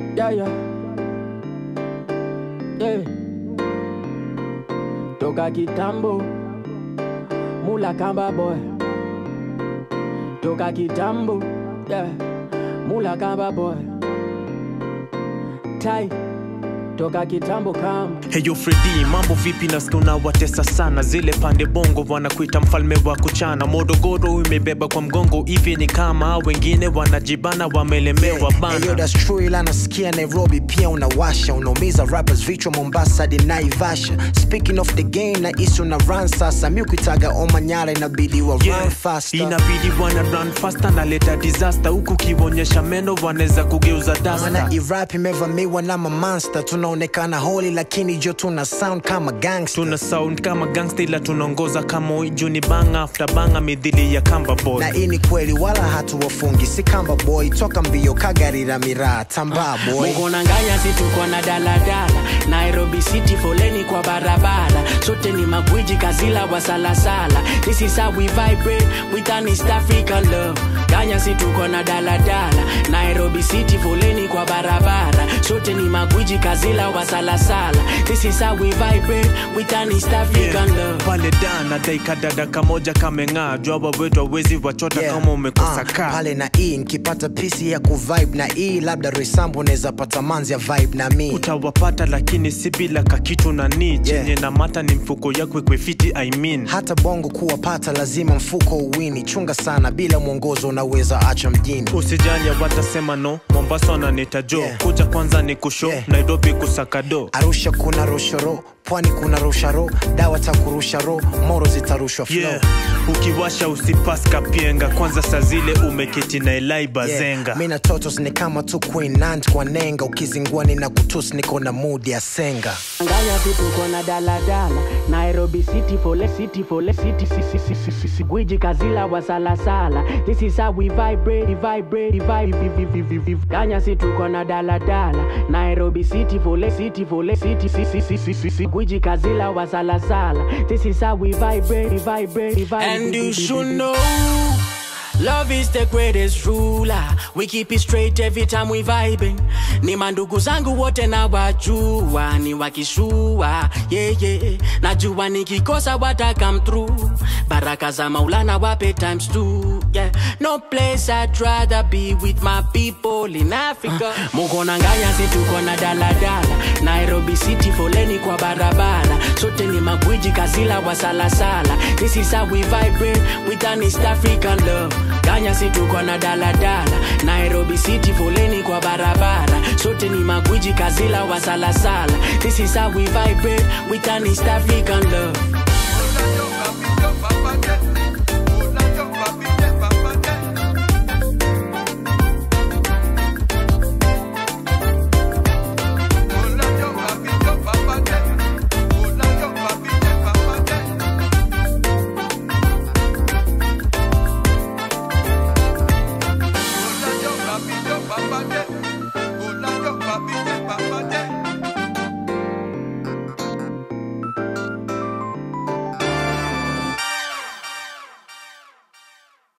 Yeah, yeah. Yeah. Toka kitambo Mula kamba boy Toka kitambo Yeah Mula kamba boy Tai Toka kitambo kama Heyo Fredi, mambo vipi? Nasikia unawatesa sana zile pande bongo, wanakuita mfalme wa kuchana. Morogoro imebeba kwa mgongo, hivi ni kama wengine wanajibana, wamelemewa Hey, yo, bana. that's true ila nasikia Nairobi pia unawasha unaumiza rappers vichwa Mombasa hadi Naivasha speaking of the game na isu na run sasa mi ukitaga Omanyala inabidi wa Yeah, run faster inabidi wana run faster, naleta disaster huku kionyesha meno, wanaweza kugeuza Maana dasta. irap imevamiwa na mamonster tunaonekana holi lakini jo tuna sound kama gangster Tuna sound kama gangsta, ila tunaongoza kama iju ni banga after banga, midhili ya kamba boy. na hii ni kweli wala hatuwafungi si kamba boy toka mbio kagarira miraa tambaa boy Mugonanganya si tuko na daladala Nairobi City foleni kwa barabara sote ni magwiji kazila wa salasala This is how we vibrate with an East African love Ganya si tuko na daladala Nairobi City foleni kwa barabara sote ni magwiji kazila wa salasala This is how we vibrate with an East African love pale dana daika dada kamoja kameng'aa jwaba wetu awezi wachota Yeah. kama umekosa Ah, kaa pale na hii nikipata pisi ya kuvibe na hii labda resambo unaweza pata manzi ya vibe na mi utawapata lakini si bila kakitu na ni chenye na mata ni mfuko yako ikwefiti I mean. hata bongo kuwapata lazima mfuko uwini chunga sana bila mwongozo unaweza acha mjini usijali watasema no mombasa wananita jo Yeah. kuja kwanza ni kusho Yeah. nairobi kusakado arusha kuna roshoro pwani kuna rusharo dawa takurusha ro moro zitarushwa flow yeah. ukiwasha usipaska pienga kwanza saa zile umeketi na elai bazenga mi na totos ni kama tu queen nant kwa nenga ukizingua nina kutus niko na mudi ya senga Nganya vitu kona daladala Nairobi City fole city fole city si si si si si si Gwiji kazila wa salasala This is how we vibrate vibrate vibrate vi- vi- vi- vi- vi- Ganya si tuko na daladala Nairobi City fole city fole city si si si si si si Gwiji kazila wa salasala This is how we vibrate vibrate vibrate And you should know Love is the greatest ruler. We keep it straight every time we vibing. Ni mandugu zangu wote na wajua, ni wakishua yeah, yeah. Najua nikikosa wata come through. Baraka za Maulana wape times two. Yeah. No place I'd rather be with my people in Africa. Muko na nganya si tuko na daladala. Nairobi City foleni kwa barabara. Sote ni magwiji kazila wa salasala. This is how we vibrate with an East African love. Ganya si tuko na daladala. Nairobi City foleni kwa barabara. Sote ni magwiji kazila wa salasala. This is how we vibrate with an East African love.